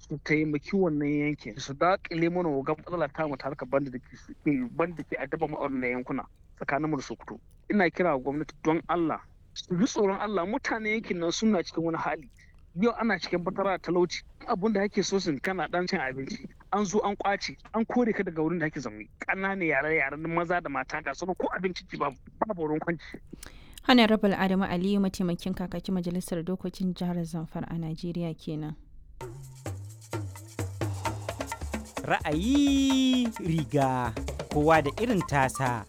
su taimaki wannan yankin su daƙile mana wa matsala ta mu harkar banda da ke banda ke addaba mu a wannan yankuna tsakanin mu da Sokoto ina kira gwamnati don Allah su ji tsoron Allah mutane yankin nan suna cikin wani hali yau ana cikin fatara talauci abun da ake so sun kana dan cin abinci an zo an kwace an kore ka daga wurin da ake zaune ƙananan yare yaren maza da mata ga sauran ko abinci ci babu babu wurin kwanci Honorable Adamu Aliyu mataimakin kakakin majalisar dokokin jihar Zamfara a Najeriya kenan. Ra'ayi riga kowa da irin tasa.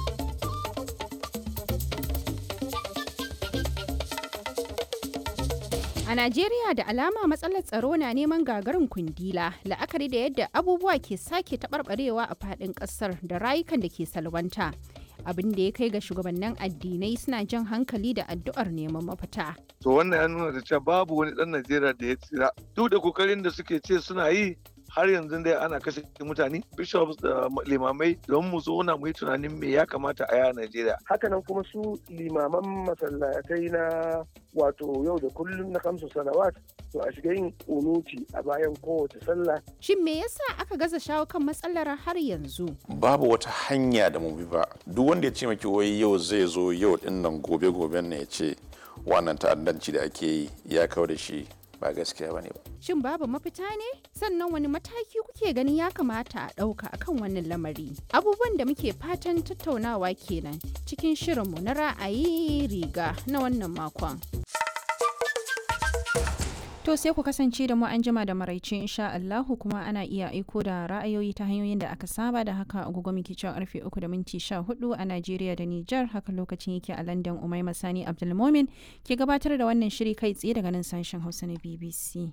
A Najeriya da alama matsalar tsaro na neman gagarin kundila la'akari da yadda abubuwa ke sake taɓarɓarewa a faɗin ƙasar da rayukan da ke salwanta. Abin da ya kai ga shugabannin addinai suna jan hankali da addu'ar neman mafita. To wannan ya nuna da cewa babu wani ɗan Najeriya da ya tsira. Duk da kokarin da suke ce suna yi har yanzu dai ana kashe mutane bishops da limamai don mu zauna mu yi tunanin me ya kamata a yaya Najeriya. Hakanan kuma su limaman masallatai na wato yau da kullum na kamsu salawat to a shiga yin unuti a bayan kowace sallah. Shin me yasa aka gaza shawo kan matsalar har yanzu? Babu wata hanya da mu bi ba. Duk wanda ya ce maki wai yau zai zo yau din nan gobe goben ne ya ce wannan ta'addanci da ake yi ya kawo da shi ba gaskiya bane ba. Shin babu mafita ne? Sannan wani mataki kuke ganin ya kamata a ɗauka akan wannan lamari? Abubuwan da muke fatan tattaunawa kenan cikin shirinmu na ra'ayi riga na wannan makon. To sai ku kasance da mu an jima da maraice insha Allahu kuma ana iya aiko da ra'ayoyi ta hanyoyin da aka saba da haka agogo muke cewa karfe 3 da minti 14 a Najeriya da Nijar haka lokacin yake a London Umaima Sani Abdulmomin ke gabatar da wannan shiri kai tsaye daga nan sashen Hausa na BBC.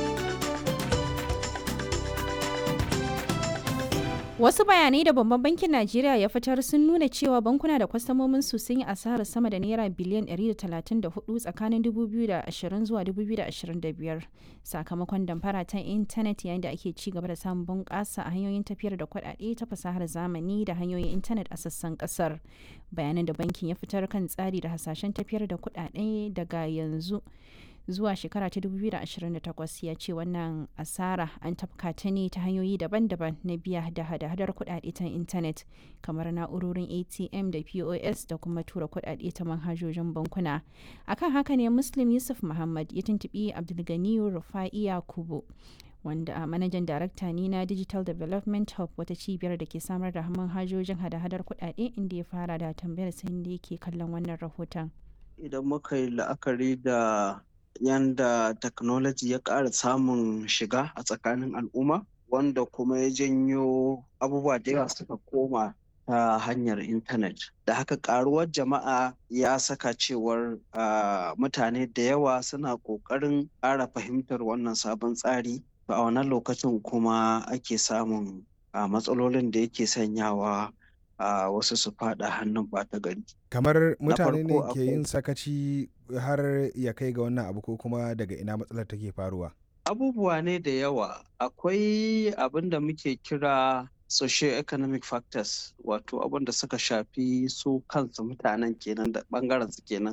Wasu bayanai da babban bankin Najeriya ya fitar sun nuna cewa bankuna da kwastamomin su sun yi asarar sama da naira biliyan 134 tsakanin 2020 zuwa 2025 sakamakon damfara ta intanet yayin da ake ci gaba da samun bunƙasa a hanyoyin tafiyar da kuɗaɗe ta fasahar zamani da hanyoyin intanet a sassan ƙasar. Bayanan da bankin ya fitar kan tsari da hasashen tafiyar da kuɗaɗe daga yanzu. zuwa shekara ta 2028 ya ce wannan asara an tafka ta ne ta hanyoyi daban-daban na biya da hada-hadar kudade ta intanet kamar na'urorin atm da pos da kuma tura kudade ta manhajojin bankuna akan haka ne muslim yusuf muhammad ya tuntubi abdulganiyu rufa'iya kubo wanda a manajan darakta ne na digital development hub wata cibiyar da ke samar da manhajojin hada-hadar kudade inda ya fara da tambayar sai da yake kallon wannan rahoton idan muka yi la'akari da yanda technology ya ƙara samun shiga a tsakanin al'umma wanda kuma ya janyo abubuwa da yawa suka koma ta hanyar intanet da haka ƙaruwar jama'a ya saka cewar mutane da yawa suna ƙoƙarin ƙara fahimtar wannan sabon tsari a wannan lokacin kuma ake samun matsalolin da yake sanyawa a wasu su fada hannun ɓata gari. kamar mutane ne ke yin sakaci har ya kai ga wannan abu ko kuma daga ina matsalar take faruwa abubuwa ne da yawa akwai abin da muke kira socio-economic factors wato abin da suka shafi su kansu mutanen kenan da bangaren su kenan